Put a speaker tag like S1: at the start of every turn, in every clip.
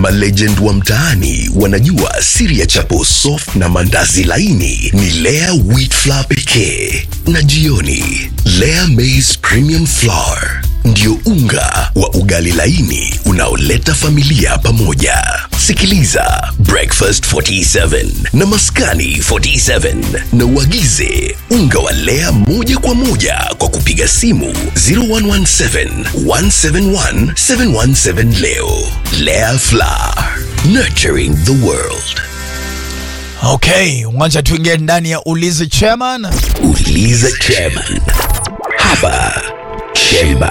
S1: Malegend wa mtaani wanajua siri ya chapo soft na mandazi laini ni Lea wheat flour pekee, na jioni Lea maize premium flour ndio unga wa ugali laini unaoleta familia pamoja. Sikiliza Breakfast 47 na Maskani 47 na uagize unga wa Lea moja kwa moja kwa kupiga simu 0117 171 717 leo. Lea Flour, nurturing the world.
S2: Okay, wacha tuingie ndani ya ulizi chairman.
S1: Uliza chairman hapa Chemba.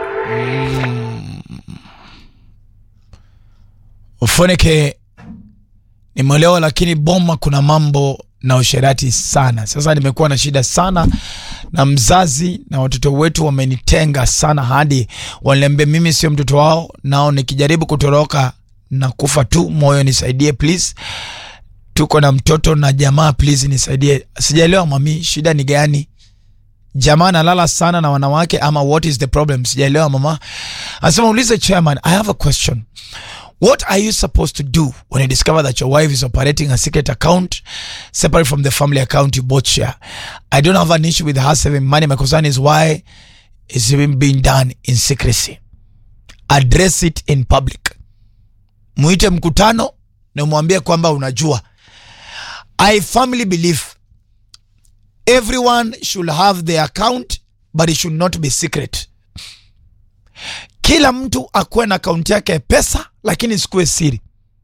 S2: Ufunike nimeolewa, lakini boma kuna mambo na usherati sana. Sasa nimekuwa na shida sana na mzazi na watoto wetu wamenitenga sana, hadi waniambia mimi sio mtoto wao, nao nikijaribu kutoroka na kufa tu. Moyo nisaidie please, tuko na mtoto na jamaa, please nisaidie. Sijaelewa mami, shida ni gani? Jamaa analala sana na wanawake ama what is the problem? Sijaelewa mama. Anasema ulize chairman, I have a question. What are you supposed to do when you discover that your wife is operating a secret account separate from the family account you both share? I don't have an issue with her saving money. My concern is why it's even being done in secrecy. Address it in public. Muite mkutano na umwambie kwamba unajua. I firmly believe everyone should have their account but it should not be secret. Kila mtu akuwe na akaunti yake ya pesa, lakini sikuwe siri.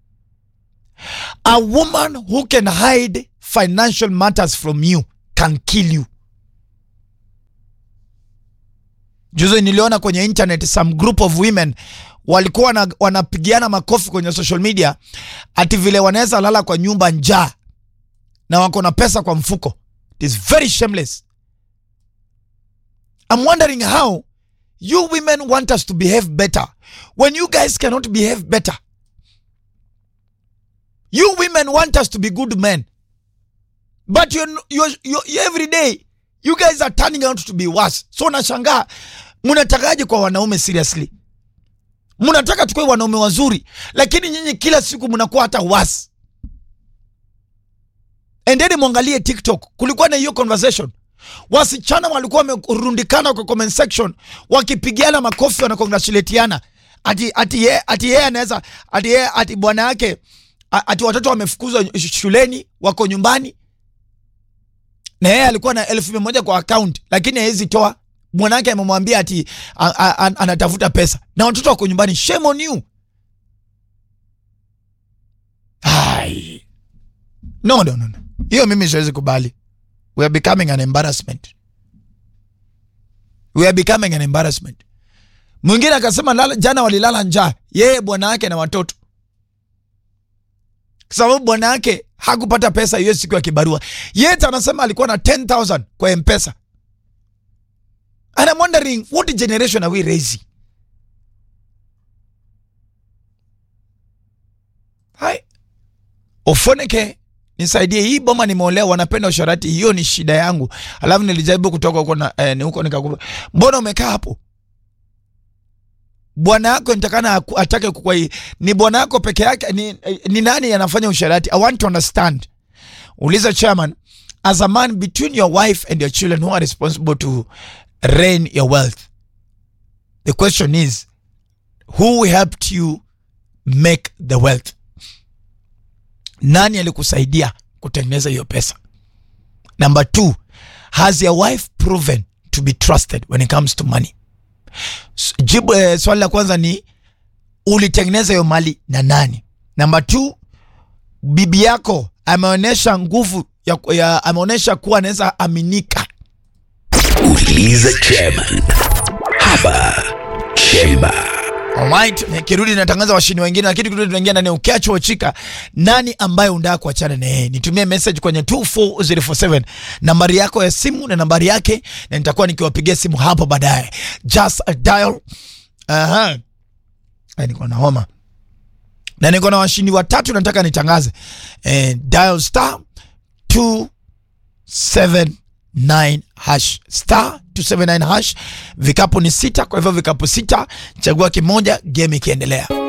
S2: A woman who can hide financial matters from you can kill you. Juzi niliona kwenye internet some group of women walikuwa wana, wanapigiana makofi kwenye social media ati vile wanaweza lala kwa nyumba njaa na wako na pesa kwa mfuko. It is very shameless. I'm wondering how you women want us to behave better when you guys cannot behave better. You women want us to be good men, but you're, you're, you're, every day you guys are turning out to be worse. So nashangaa mnatakaje kwa wanaume seriously? Mnataka tukue wanaume wazuri, lakini nyinyi kila siku mnakuwa hata worse. Endeni mwangalie TikTok, kulikuwa na hiyo conversation wasichana walikuwa wamerundikana kwa comment section wakipigiana makofi wanakongratulatiana ati ati yeye ati yeye anaweza ati yeye ati bwana yake ati watoto wamefukuzwa shuleni wako nyumbani na yeye alikuwa na elfu mia moja kwa account lakini hawezi toa bwana yake amemwambia ati a, a, a, anatafuta pesa na watoto wako nyumbani shame on you Ai. no no no no hiyo mimi siwezi kubali we are becoming an embarrassment we are becoming an embarrassment mwingine akasema lala, jana walilala njaa yeye bwana yake na watoto kwa sababu bwana yake hakupata pesa hiyo siku ya kibarua yet anasema alikuwa na 10000 kwa mpesa and I'm wondering what generation are we raising hai ofoneke nisaidie hii boma nimeolewa wanapenda usharati hiyo ni shida yangu alafu nilijaribu kutoka huko na eh, ni huko nikakupa mbona umekaa hapo bwana yako nitakana atake kukwa hii ni bwana yako peke yake ni, ni nani anafanya usharati i want to understand uliza chairman as a man between your wife and your children who are responsible to reign your wealth the question is who helped you make the wealth nani alikusaidia kutengeneza hiyo pesa number two has your wife proven to be trusted when it comes to money jibu eh, swali la kwanza ni ulitengeneza hiyo mali na nani number two bibi yako ameonyesha nguvu ya, ya ameonyesha kuwa anaweza aminika
S1: Uliza chairman hapa Chemba.
S2: Alright, nikirudi natangaza washindi wengine, lakini kirudi tunaingia ndani ya ukiacho chika, nani ambaye unataka kuachana na yeye? Nitumie message kwenye 24047 nambari yako ya simu na nambari yake, na nitakuwa nikiwapigia simu hapo baadaye. Just a dial. Aha, Eh, niko na homa na niko na washindi watatu, nataka nitangaze. Eh, dial star 279 hash star 279 hash. Vikapu ni sita, kwa hivyo vikapu sita, chagua kimoja, game ikiendelea.